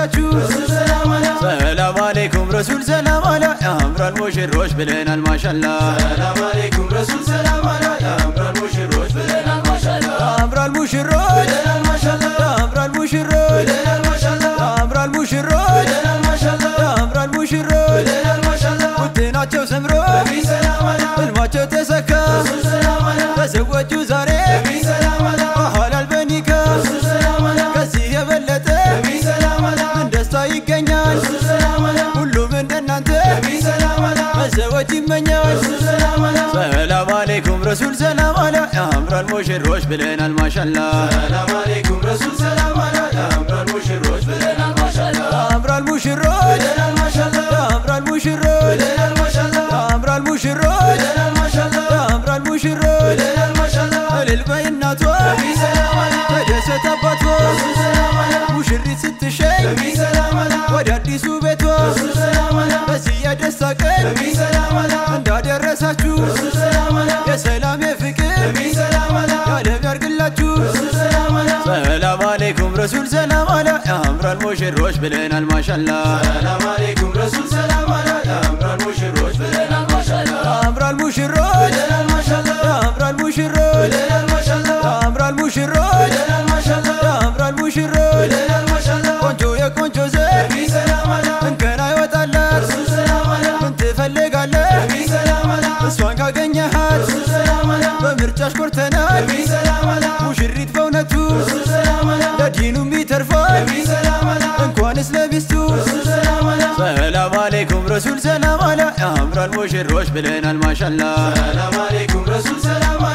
እንዳደረሳችሁ ሰላም አለይኩም ረሱል ሰላም አላ ያምራል ሙሽሮች ብለናል ማሻላ ሰላም አለይኩም ረሱል ሰላም አላ ያምራል ሙሽሮች ብለናል ማሻላ ያምራል ሙሽሮች ብለናል ማሻላ ያምራል ሙሽሮች ብለናል ማሻላ ያምራል ሙሽሮች ብለናል ማሻላ ያምራል ሙሽሮች ብለናል ማሻላ ውጤናቸው ሰምሮ ነቢ ሰላም አላ ህልማቸው ተሰካ ረሱል ሰላም አላ ተዘወጁ ዛሬ ነቢ ሰላም አላ በሐላል በኒካ ረሱል ሰላም አላ ከዚህ የበለጠ ነቢ ሰላም አላ ምን ደስታ ይገኛል ረሱል ሰላም አላ ሁሉም እንደናንተ ነቢ ሰላም አላ መዘወጅ ይመኛል ረሱል ሰላም አላ ሰላም አለይኩም ረሱል ሰላም አላ ያምራል ሙሽሮች ብለናል ማሻላ ሰላም አለይኩም ረሱል ሰላም አላ ያምራል ሙሽሮች ብለናል ማሻላ ያምራል ሙሽሮች ብለናል ማሻላ ያምራል ሙሽሮች ብለናል ማሻላ ያምራል ሙሽሮች ብለናል ማሻላ ያምራል ሙሽሮች ብለናል ማሻላ እልል በይ እናቷ ነቢ ሰላም አላ ተደሰት አባቷ ረሱል ሰላም አላ ሙሽሪት ስትሸኝ ነቢ ሰላም አላ ወደ አዲሱ ቤቷ ረሱል ሰላም አላ በዚህ የደስታ ቀን ነቢ ሰላም አላ እንዳደረሳችሁ ረሱል ሰላም አላ የሰላም የፍቅር ነቢ ሰላም አላ ያለም ያርግላችሁ ረሱል ሰላም አላ ሰላም አለይኩም ረሱል ሰላም አላ ያምራል ሙሽሮች ብለናል ማሻላ ሰላም አለይኩም ረሱል ሰላም አላ ያምራል ሙሽሮች ብለናል ማሻላ ያምራል ሙሽሮች ብለናል ማሻላ ያምራል ሙሽሮች ብለናል ማሻላ ያምራል ሙሽሮች ብለናል ማሻላ ያምራል ሙሽሮች ብለናል ማሻላ ቆንጆ የቆንጆ ዘር ነቢ ሰላም አላ እንከን አይወጣላት ረሱል ሰላም አላ ምን ትፈልጋለህ ነቢ ሰላም አላ እሷን ካገኘሃት ረሱል ሰላም አላ በምርጫሽ ኮርተናል ነቢ ሰላም አላ ሙሽሪት በእውነቱ ረሱል ሰላም አላ ለዲኑም ይተርፋል ነቢ ሰላም አላ እንኳንስ ለሚስቱ ረሱል ሰላም አላ ሰላም አለይኩም ረሱል ሰላም አላ ያምራል ሙሽሮች ብለናል ማሻላ ሰላም አለይኩም ረሱል ሰላም አላ